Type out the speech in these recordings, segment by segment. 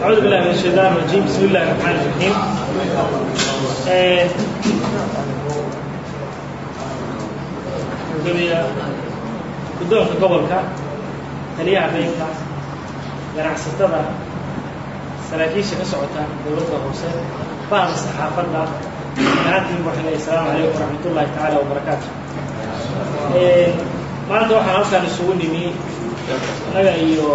أعوذ بالله من الشيطان الرجيم بسم الله الرحمن الرحيم guddoonka gobolka taliyaha beynka ganacsatada saraakiisha ka socota dowladda hoose bahda saxaafadda dhammaantiin waxaan leeyahay asalaamu calaykum waraxmat ullahi tacaala wabarakaatu maanta waxaan halkaan isugu nimi annaga iyo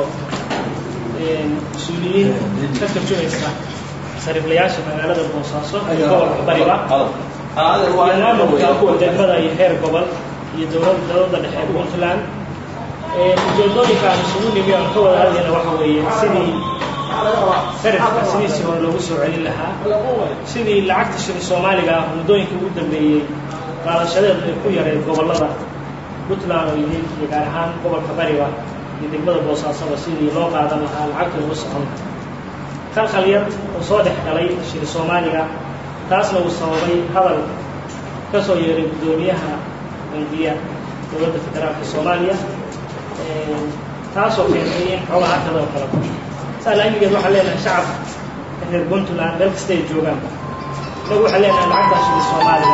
mas-uuliyiin ka tarjumaysa sariiflayaasha magaalada boosaaso iyo gobolka bariba iyo maamulka degmada iyo heer gobol iyo dowlad dowladda dhexe puntland ujeedooyinka aan isugu nimi aan ka wada hadlayna waxa weeye sidii sarifka sidiisii hore loogu soo celin lahaa sidii lacagta shili soomaaliga ah muddooyinkii ugu dambeeyey qaadashadeedu ay ku yareed gobollada puntland oo yihiin iyo gaar ahaan gobolka bariba iyo degmada boosaasaba sidii loo qaadan lahaa lacagta ugu socon khalkhal yar oo soo dhex galay shili soomaaliga taasna uu sababay hadal ka soo yeeray guddoomiyaha bangiya dowladda federaalka soomaaliya taasoo keentay in xoogaha kadoo kala baxo saa laamigeed waxaan leenahay shacabka reer puntland meel kasta ay joogaan inagu waxaan leenahay lacagtaa shili soomaaliga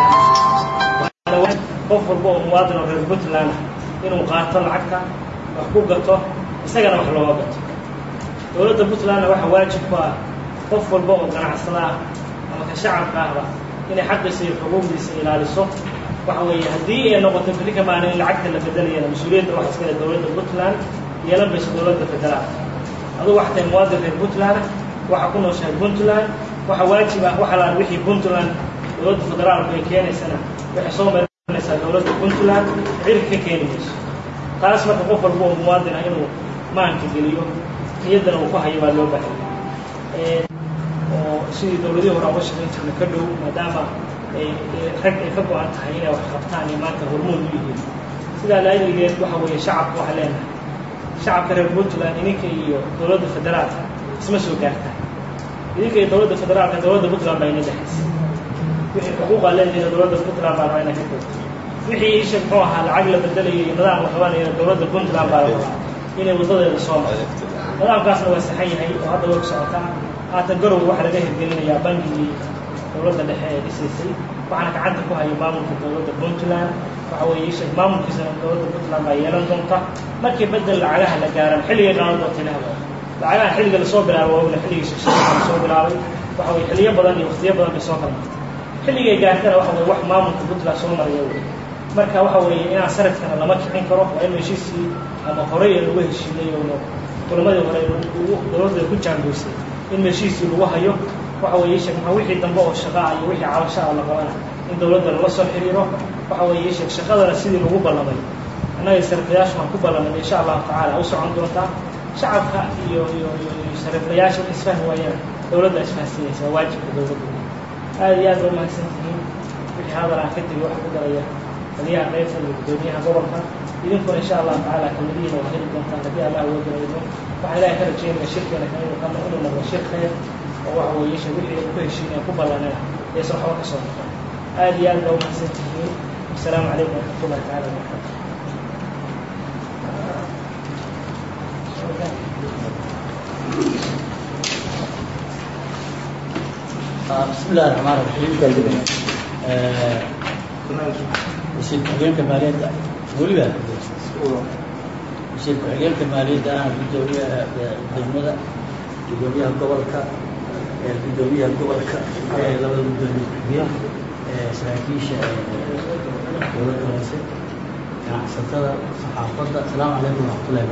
qof walba oo muwaadin oo reer puntland ah inuu qaato lacagta wax ku gato isagana wax looga gato dowladda puntlandna waxaa waajib ku ah qof walba oo ganacsada ah ama ka shacabka ahba inay xaqiisa iyo xuquuqdiisa ilaaliso waxa weeye haddii ay noqoto beri ka maalin in lacagta la bedelayana mas-uuliyadda waxa iskale dowladda puntland yeelan bayso dowladda federaalka adugu waxa tahay muwaadin reer puntland waxa ku nooshahay puntland waxa waajib ah wax alaan wixii puntland dowladda federaalku ay keenaysana waxay soo marinaysaa dowladda puntland cirka ka keeni mayso taas marka qof walba oo muwaadin ah inuu maanka geliyo niyaddana uu ku hayo baa loo bahay oo sidii dowladihii hore uga shaqayn jirna ka dhow maadaama ay rag ay ka go-an tahay inay wax qabtaan iyo maanta hormood u yihiin sidaa laaligeed waxa weeye shacabka waxaa leenahay shacabka reer puntland idinka iyo dowladda federaalka isma soo gaartaan idinka iyo dowladda federaalka dowladda puntland baa ina dhexaysa wixii xuquuqa leediina dowladda puntland baa rabaa ina ka googto wixii isha muxuu ahaa lacag la bedelayo iyo nidaam la qabanayana dowladda puntland baa la rabaa inay wadadeeda soo marto nidaamkaasna waa saxan yahay oo hadda way ku socotaa haatan garow waxaa laga hirgelinayaa bangigii dowladda dhexe ee dhisaysay waxaana gacanta ku haya maamulka dowladda puntland waxa weeye isha maamulkiisana dowladda puntland baa yeelan doonta markii bedel lacagaha la gaaran xilligay qaadan doonta ilahba lacagaha xilliga lasoo bilaabo waagna xilligii shaqshaqada lasoo bilaabay waxa weye xilliyo badan iyo waqtiyo badan bay soo kala martay xilligay gaartana waxa weye wax maamulka puntland soo maraya wey marka waxa weeye inaan sarifkana lama kicin karo waa in heshiisii ama horey ee lagu heshiinay oo kulamadii hore dowladda ku jaangoysay in heshiisii lagu hayo waxa weeye sheeg maxaa wixii dambe oo shaqaa iyo wixii cabashaa la qabana in dowladda lala soo xiriiro waxa weeye sheeg shaqadana sidii lagu ballamay annaga sariflayaashu waan ku ballamay insha allahu tacaala u socon doontaa shacabka iyo iyo iyo sariflayaasha wax isfahmi waayaan dowladda isfahsinaysa waa waajibka dowladda aada iyo aad ba umahadsan tihiin wixii hadal aan ka tegi waxa ku daraya taliyaha qaybta iyo guddoomiyaha gobolka idinkuna insha allahu tacaala kamadihiina waa heli doontaan haddii allah uga daraydo waxaan ilaahay ka rajeynaya shirkeena kan inuu kama inuu noqdo shir khayr oo waxa weeye sha wixii ay ku heshiinayaan ku ballanina aysan waxba ka soo noqon aada iyo aad baa umahadsan tihiin wasalaamu calaykum waraxmatullahi tacaala wabarakatu بسم الله الرحمن الرحيم wasiir ku-xigeenka maaliyadda weliba wasiir ku-xigeenka maaliyadda ah guddoomiyaha degmada guddoomiyaha gobolka guddoomiyaha gobolka labada guddoomiye ku-xigeen saraakiisha dowladda hoose ganacsatada saxaafadda asalaamu calaykum waraxmatullahi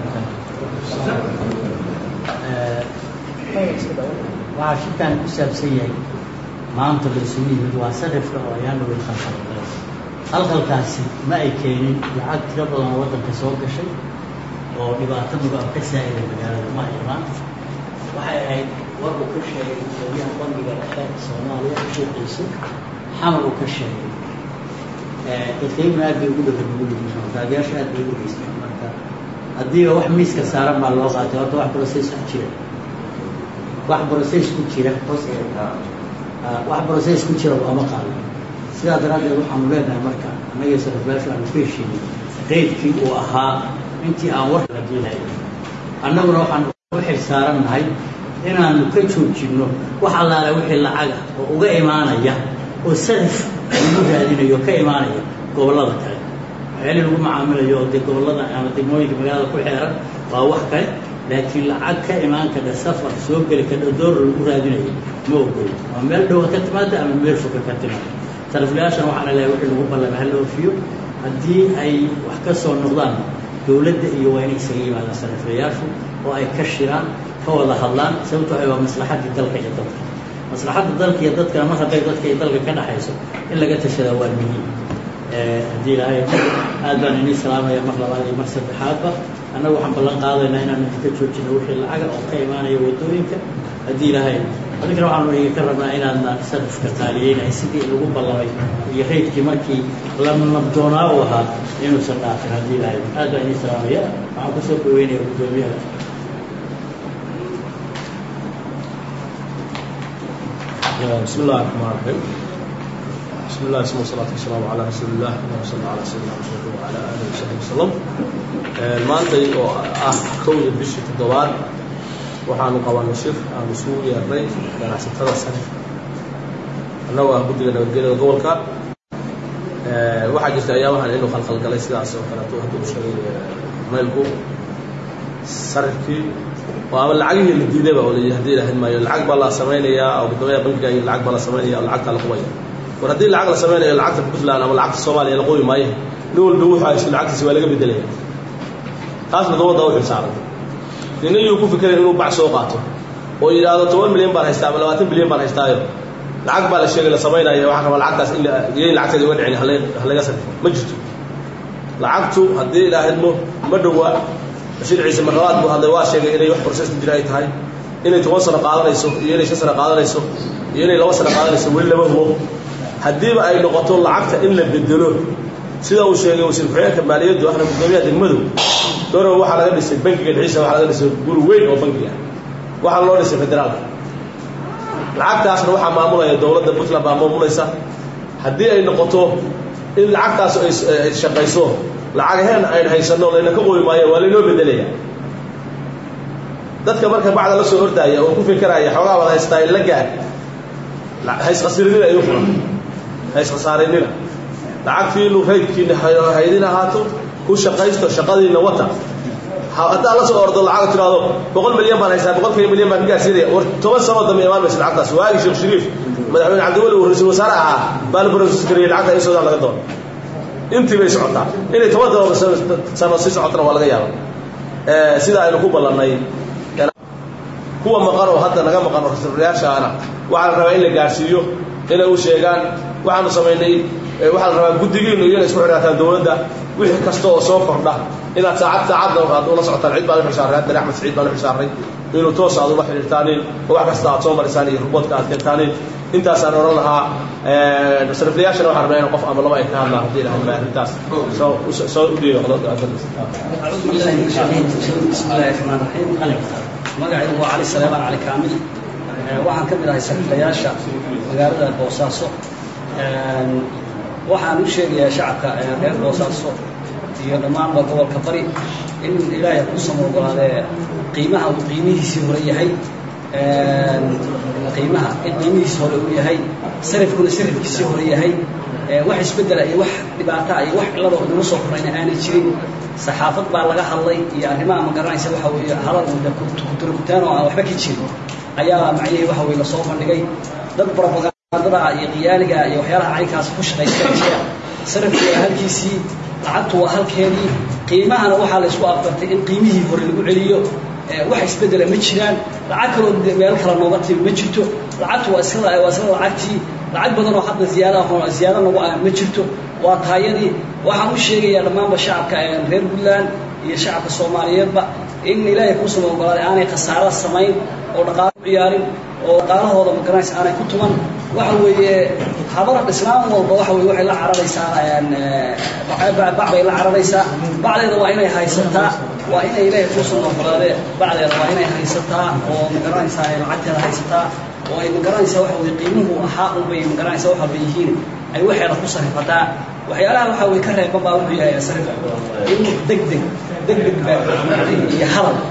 wabarakaatu waxaa shirkan ku saabsan yahay maanta la isugu yimid waa sarifka oo ayaan dhaway khalkhalgalay khalkhalkaasi ma ay keenin lacag tiro badan oo waddanka soo gashay oo dhibaato mugaab ka saa'iday magaalada ma ay imaan waxay ahayd war uu ka sheegay guddoomiyaha bangiga dhexe soomaaliya sheekiisu xamar uu ka sheegay dadkayguna aad bay ugu dhaganuguyihiin taageyaasha aad bay ugu geysteen marka haddiiba wax miiska saaran baa loo qaatay horta wax process ku jira wax process ku jira wax process ku jira looma qaado sidaa daraaddeed waxaanu leenahay marka annaga sariflaashu aanu ku heshiinay qeydkii uu ahaa intii aan warka la diilayo annaguna waxaan u xil saarannahay inaanu ka joojinno wax allaale wixii lacaga oo uga imaanaya oo sarif lagu raadinayo ka imaanaya gobollada kale waxyaali lagu macaamilayo oo dee gobollada ama degmooyinka magaalada ku xeeran waa wax kale laakiin lacag ka imaan kadha safar soo geli kadha doolar lagu raadinayo ma ogolo ama meel dhowa ka timaada ama meel foga ka timaada sariflayaashan waxaana leehay wixii lagu ballama hala oofiyo haddii ay wax ka soo noqdaan dowladda iyo waa inay isaga yimaadaan sariflayaashu oo ay ka shiraan ka wada hadlaan sababto waxay waa maslaxaddii dalka iyo dadka maslaxadda dalka iyo dadkana mar hadday dadka iyo dalka ka dhaxayso in laga tashadaa waa muhiim haddii ilaahay aad baan inii salaamaya mar labaad iyo mar saddexaadba annagu waxaan ballan qaadaynaa inaan idinka joojino wixii lacaga oo ka imaanaya waddooyinka haddii ilaahay adinkana waxaanu idinka rabnaa inaadna sarifka qaaliyeynay sidii lagu ballamay iyo raydkii markii la nabdoonaa u ahaa inuusan dhaafin haddii ilaahay aad baan inii salaamaya waxaan kusoo dhaweynaya guddoomiyaha بسم الله الرحمن الرحيم بسم الله اسم والصلاة والسلام على رسول الله اللهم صل على سيدنا محمد وعلى آله وصحبه وسلم maantay oo ah kowda bishii toddobaad waxaanu qabanay shir aan isugu yeernay ganacsatada sarifka annagoo ah guddiga nabadgelyada gobolka waxaa jirta ayaabahan inuu khalkhalgalay sidaas oo kaleeto hadda u sheegay maylku sarifkii oo ama lacagihii la diidayba oo la haddii lahayd maayo lacag baa la samaynayaa oo guddoomiyaha bankiga iyo lacag baa la samaynaya oo lacagtaa la qubaya war haddii lacag la samaynayo lacagta puntland ama lacagta soomaaliya la qubi maayo nin walba wuxuu haysto lacagtiisa waa laga bedelaya taasna dowladda u xilsaaran nina yuu ku fikirayn inuu bac soo qaato oo yidhaahdo toban milyan baan haystaa ama labaatan bilyan baan haystaayo lacag baa la sheegay la samaynaya waxaan rabaa lacagtaas in yayn lacagteeda uga dhicin halaga sarfo ma jirto lacagtu haddii ilaahidmo ma dhowa bashiir ciise marlabaad buu hadlay waa sheegay inay wax process ku jira ay tahay inay toban sano qaadanayso iyo inay shan sano qaadanayso iyo inay laba sano qaadanayso weli lama hubo haddiiba ay noqoto lacagta in la bedelo sida uu sheegay wasiir ku-xigeenka maaliyaddu ahna guddoomiyaha degmadu dorow waxaa laga dhisay bankiga dhexdiisa waxaa laga dhisay guri weyn oo banki ah waxaa loo dhisay federaalka lacagtaasna waxaa maamulaya dowladda puntland baa maamulaysa haddii ay noqoto in lacagtaas ay shaqayso lacagaheen ayn haysanno layna ka qobi maayo waa laynoo bedelaya dadka marka bacda la soo ordaaya oo ku fikiraya xoogaa wada haystaa la gaar hayskhasirinina igu furan hayskhasaarinnina lacagtiinu raydkiina haydin ahaato ku shaqaysto shaqadiina wata haddaa la soo ordo lacag tiraado boqol milyan baan haystaa boqolkiiba milyan baan ka gaarsiinaya war toban sano dambe imaan maysa lacagtaas waagii sheekh shariif madaxweyne cabdiweli uu ra-iisul wasaare ahaa baa la process gariyay lacagta in suudaan laga doono intii bay socotaa inay toban dooba sano sii socotana waa laga yaaba sida aynu ku ballannay kuwa maqan oo hadda naga maqan oo rasuulayaashaana waxaa la rabaa in la gaarsiiyo inay u sheegaan waxaanu samaynay waxaa la rabaa guddigiinu iyana isku xidhaataan dowladda wixii kasta oo soo kordha inaad saacad saacadna aad ula socotaan cid baan u xilsaaray haddana axmed saciid baan u xilsaaray inuu toos aad ula xidhiirtaaniin oo wax kasta aad soo marisaan iyo ruboodka aad keentaaniin intaasaan odhan lahaa sariflayaashana waxaan rabnaa in qof ama laba ay ka hadlaan haddii ilahay maa arrintaas soo soo u dhiibo bismillahi raxmaan raxiim magacaygu waa cali saleemaan cali kaamil waxaan ka mid ahay sariflayaasha magaalada boosaaso waxaan u sheegayaa shacabka reer boosaaso iyo dhammaanba gobolka bari in ilaahay ku samo ogolaadee qiimaha uu qiimihiisii hore yahay qiimaha in qiimihiisi hore uu yahay sarifkuna sarifkiisii hore yahay wax isbeddela iyo wax dhibaata iyo wax cilada oo nagu soo korayna aanay jirin saxaafad baa laga hadlay iyo arrimaha ma garanaysa waxa weeye hadal kuturkutaan oo aan waxba ka jirin ayaa macnihii waxa weye lasoo bandhigay dad propagandada iyo qiyaaliga iyo waxyaalaha caynkaas ku shaqaysta jira sarifku waa halkiisii lacagtu waa halkeedii qiimahana waxaa la isku afgartay in qiimihii hore lagu celiyo wax isbeddela ma jiraan lacag kaloo meel kale nooga timi ma jirto lacagtu waa isla waa isla lacagtii lacag badan oo hadda ziyaada ziyaada nagu ah ma jirto waa taayadii waxaan u sheegayaa dhammaanba shacabka reer puntland iyo shacabka soomaaliyeedba in ilaahay kuusama ogolaaday aanay khasaaro samayn oo dhaqaalo u ciyaarin oo dhaqaalahooda magaranaysa aanay ku tuman waxa weeye habar islaam walba waxa weye waxay la cararaysaa bac bay la cararaysaa bacdeeda waa inay haysataa waa inay ilaahay kuusama ogolaade bacdeeda waa inay haysataa oo magaranaysaa lacagteeda haysataa oo ay magaranaysaa waxa weye qiimuhu ahaa unbay magaranaysaa waxa bay yihiin ay waxeeda ku sarifataa waxyaalaha waxa weye ka reeban baa wuxuu yahay sarif in deg deg deg deg iyo hadal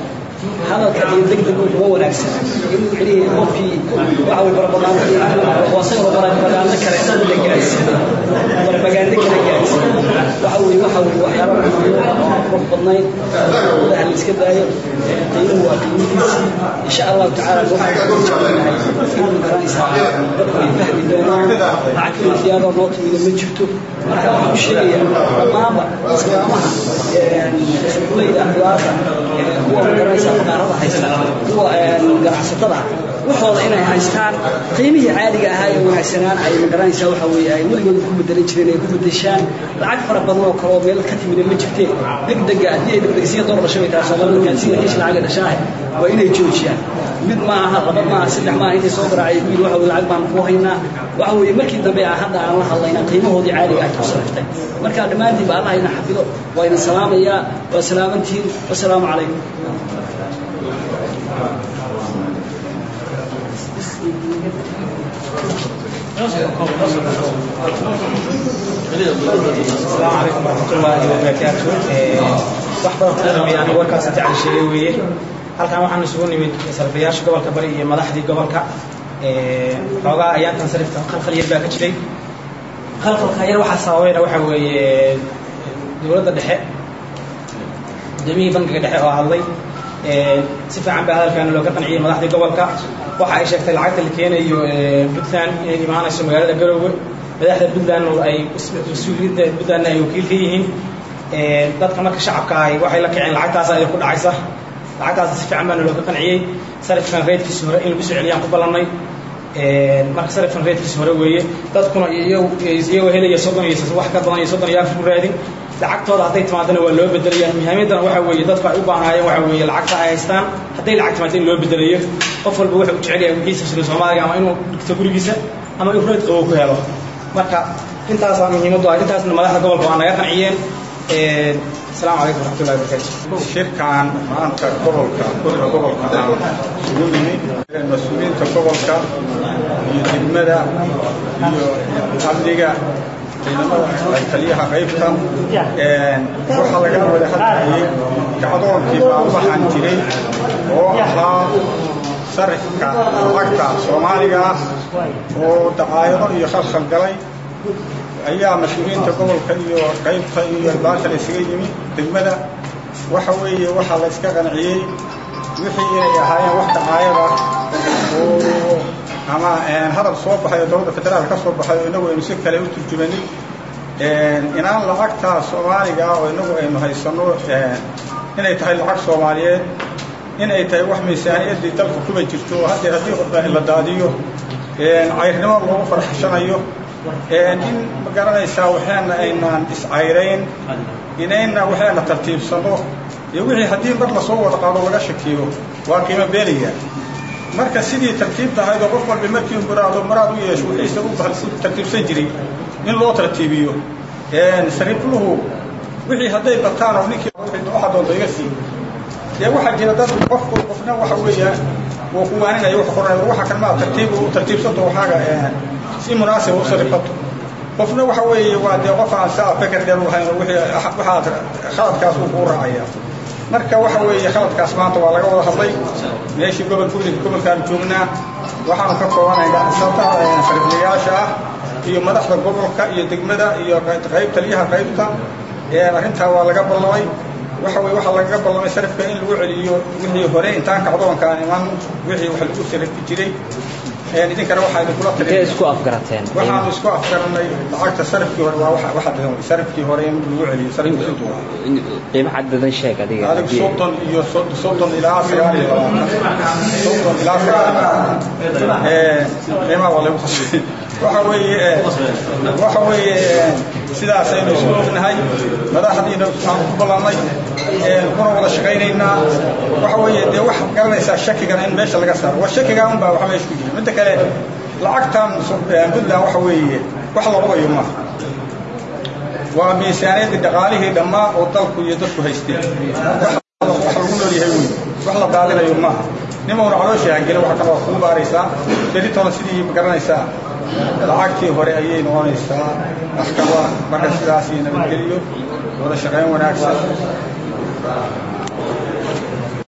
hadalka iyo degdegu kuma wanaagsan in micnihii qofkii waxa way barbagaando wasagoo barbagaando kale la gaarsiin barbagaando kale gaarsiin waxa way waxa way waxyaabo qurux badnayn wadaha la iska daayo qiimuhu waa qiimihiisii insha allahu tacaala waxaan ku jeclanahay inuu garanaysaa dadku ay fahmi doonaan lacag imtiyadoo noo timida ma jirto marka waxaan u sheegayaa dhammaanba islaamaha suuqleyda akhlaaqda kuwa garanaysaa faqaarada haysta kuwa ganacsatada waxooda inay haystaan qiimihii caadiga ahaa ee wanaagsanaan ay magaranaysaa waxa weeye ay weligood ku bedelan jireen ay ku bedeshaan lacag fara badan oo kale oo meel ka timida ma jirteen degdega haddii ay degdegsiya door dhashay bay tahay soomaalida gaadsiga kiish lacaga dhashaahe waa inay joojiyaan mid ma aha laba ma aha saddex ma aha intay soo garaacay wiil waxa weye lacag baan ku haynaa waxa weeye markii dambe aan hadda aan la hadlayna qiimahoodii caadiga ay ku saraftay marka dhammaantiinba allah ina xafido waa ina salaamayaa waa salaamantiin wasalaamu calaykum السلام عليكم ورحمة الله وبركاته wax badan ku dhameeyay aniga warkaas inta aan sheegay weeye halkan waxaan isugu nimid sarfiyaasha gobolka bari iyo madaxdii gobolka xoogaa ayaantan sarifka khalkhal yar baa ka jiray khalkhalka yar waxaa sababayna waxa weeye dowladda dhexe gudoomiyihii bankiga dhexe oo hadlay si fiican baa hadalkaana looga qanciyey madaxdii gobolka waxa ay sheegtay lacagta la keenayo puntland inay imaanayso magaalada garoowe madaxda puntland ay mas-uuliyadda puntlandna ay wakiil ka yihiin dadka marka shacabka ahi waxay la kaceen lacagtaas ay ku dhacaysa lacagtaas si fiican baana looga qanciyey sarifkan reedkiisa hore in lagu soo celiyaan ku ballannay marka sarifkan reedkiisa hore weeye dadkuna iyagoo helaya soddon iyo wax ka badan iyo soddon iyo afar ku raadin lacagtooda hadday timaadana waa loo bedelaya muhiimaddana waxa weeye dadku ay u baahnaayeen waxa weeye lacagta ay haystaan hadday lacag timaado in loo bedelayo qof walba wuxuu u jecel yahay wixiisa shilin soomaaliga ama inuu dhigto gurigiisa ama inuu reed qabow ku helo marka intaasaa muhiimaddu ah intaasna madaxda gobolka waa naga qanciyeen السلام عليكم ورحمة الله وبركاته shirkan maanta gobolka guriga gobolka aan isugu nimid mas-uuliyiinta gobolka iyo degmada iyo amniga ciidamada taliyaha qaybta waxaa laga wada hadlayay kacdoonkii baabahan jiray oo ahaa sarifka lacagta soomaaliga ah oo dacaayado iyo khalkhal galay ayaa mas-uuliyiinta gobolka iyo qaybta iyo baasha la isaga yimi degmada waxa weeye waxaa la iska qanciyey wixii inay ahaayeen wax dacaayada oo ama hadal soo baxay oo dowladda federaal ka soo baxay oo inagu aynu si kale u turjumanin inaan lacagta soomaaliga ah oo inagu aynu haysanno inay tahay lacag soomaaliyeed inay tahay wax miisaaniyaddii dalka kuba jirto oo haddee haddii la daadiyo cayrnimo loogu farxashanayo in ma garanaysaa waxaana aynaan iscayrayn inayna waxaana tartiibsano iyo wixii haddii mar lasoo wada qaado laga shakiyo waa qiimo beelaya marka sidii tartiibta ahayd oo qof walba markii muraado muraad u yeesho wixiisa u tartiibsan jiray in loo tartiibiyo sariifluhu wixii hadday bataan oo ninkii waxa doonto iga sii dee waxaa jira dad qofku qofna waxa weeyaan wuu ku waaninaya wuxuu qoranaya waxa kan maa tartiib u tartiibsanto waxaaga si munaasib u sarifato qofna waxa weeye waa dee qof aan saa feker dheer u lahayn wixii waxaad khaladkaas uu kuu raacaya marka waxa weeye khaladkaas maanta waa laga wada hadlay meeshii gobol guriga gobolkaan joognaa waxaanu ka koobanaynaa sabta sariflayaasha ah iyo madaxda gobolka iyo degmada iyo qayb taliyaha qaybta arrintaa waa laga ballamay waxa weye waxaa lagaga ballamay sarifka in lagu celiyo wixii hore intaan kacdoonkaan iman wixii wax lagu sarifi jiray idinkana waxaa idinkula intee isku afgarateen waxaanu isku afgaranay lacagta sarifkii hore waa waxa dhigan sarifkii hore in lagu celiyo sarifka intuu qiimo cadadan sheeg adiga adig soddon iyo soddon ilaa sagaal iyo labaatan soddon ilaa sagaal qiimaha waa lagu qasbay waxa weeye waxa weeye sidaas aynu isku ognahay madaxdiina waxaanu ku ballannay kuna wada shaqaynaynaa waxa weeye dee waxaad garanaysaa shakigana in meesha laga saaro waa shakigaa unbaa waxa meesha ku jira midda kale lacagtan puntland waxa weeye wax la ogayo maaha waa miisaaniyaddii dhaqaalihii dhammaa oo dalku iyo dadku haysteen wax lagu nool yahay wey wax la daadinayo maaha nimauna calooshii hangela waxa kan waa kuu baaraysaa beritoona sidii garanaysaa lacagtii hore ayay noqonaysaa maxkama marka sidaas iyo nabadgeliyo wada shaqayn wanaagsan